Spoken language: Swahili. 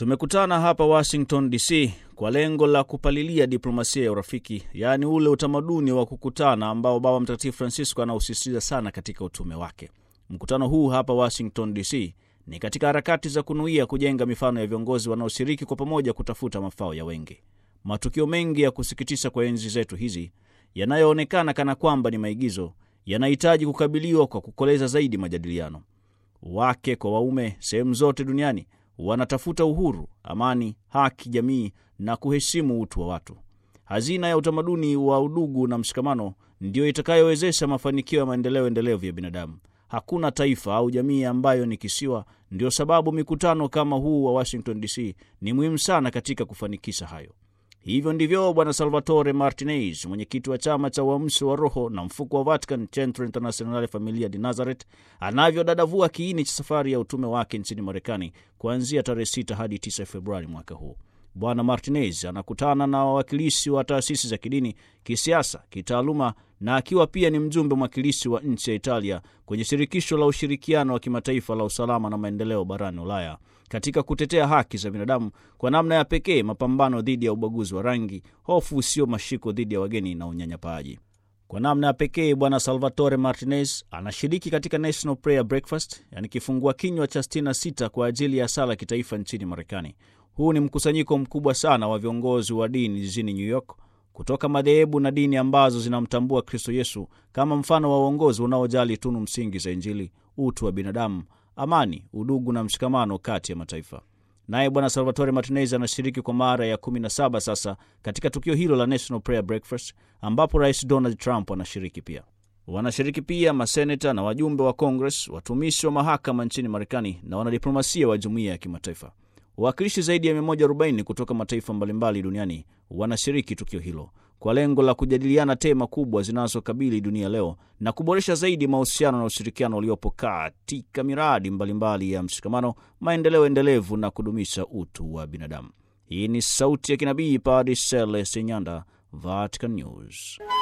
Tumekutana hapa Washington DC kwa lengo la kupalilia diplomasia ya urafiki, yaani ule utamaduni wa kukutana ambao Baba Mtakatifu Francisco anausisitiza sana katika utume wake. Mkutano huu hapa Washington DC ni katika harakati za kunuia kujenga mifano ya viongozi wanaoshiriki kwa pamoja kutafuta mafao ya wengi. Matukio mengi ya kusikitisha kwa enzi zetu hizi yanayoonekana kana kwamba ni maigizo yanahitaji kukabiliwa kwa kukoleza zaidi majadiliano. Wake kwa waume sehemu zote duniani wanatafuta uhuru, amani, haki jamii na kuheshimu utu wa watu. Hazina ya utamaduni wa udugu na mshikamano ndiyo itakayowezesha mafanikio ya maendeleo endelevu ya binadamu. Hakuna taifa au jamii ambayo ni kisiwa. Ndio sababu mikutano kama huu wa Washington DC ni muhimu sana katika kufanikisha hayo. Hivyo ndivyo Bwana Salvatore Martinez, mwenyekiti wa chama cha uamsho wa roho na mfuko wa Vatican Centro Internazionale Familia di Nazareth, anavyodadavua kiini cha safari ya utume wake nchini Marekani kuanzia tarehe 6 hadi 9 Februari mwaka huu. Bwana Martinez anakutana na wawakilishi wa taasisi za kidini, kisiasa, kitaaluma na akiwa pia ni mjumbe mwakilishi wa nchi ya Italia kwenye shirikisho la ushirikiano wa kimataifa la usalama na maendeleo barani Ulaya katika kutetea haki za binadamu, kwa namna ya pekee mapambano dhidi ya ubaguzi wa rangi, hofu usio mashiko dhidi ya wageni na unyanyapaaji. Kwa namna ya pekee Bwana Salvatore Martinez anashiriki katika National Prayer Breakfast, yani kifungua kinywa cha 66 kwa ajili ya sala kitaifa nchini Marekani. Huu ni mkusanyiko mkubwa sana wa viongozi wa dini jijini New York kutoka madhehebu na dini ambazo zinamtambua Kristo Yesu kama mfano wa uongozi unaojali tunu msingi za Injili, utu wa binadamu, amani, udugu na mshikamano kati ya mataifa. Naye Bwana Salvatore Martinez anashiriki kwa mara ya 17 sasa katika tukio hilo la National Prayer Breakfast, ambapo Rais Donald Trump anashiriki pia. Wanashiriki pia maseneta na wajumbe wa Congress, watumishi wa mahakama nchini Marekani na wanadiplomasia wa jumuiya ya kimataifa. Wawakilishi zaidi ya 140 kutoka mataifa mbalimbali duniani wanashiriki tukio hilo kwa lengo la kujadiliana tema kubwa zinazokabili dunia leo na kuboresha zaidi mahusiano na ushirikiano uliopo katika miradi mbalimbali ya mshikamano, maendeleo endelevu na kudumisha utu wa binadamu. Hii ni Sauti ya Kinabii, Padre Celestin Nyanda, Vatican News.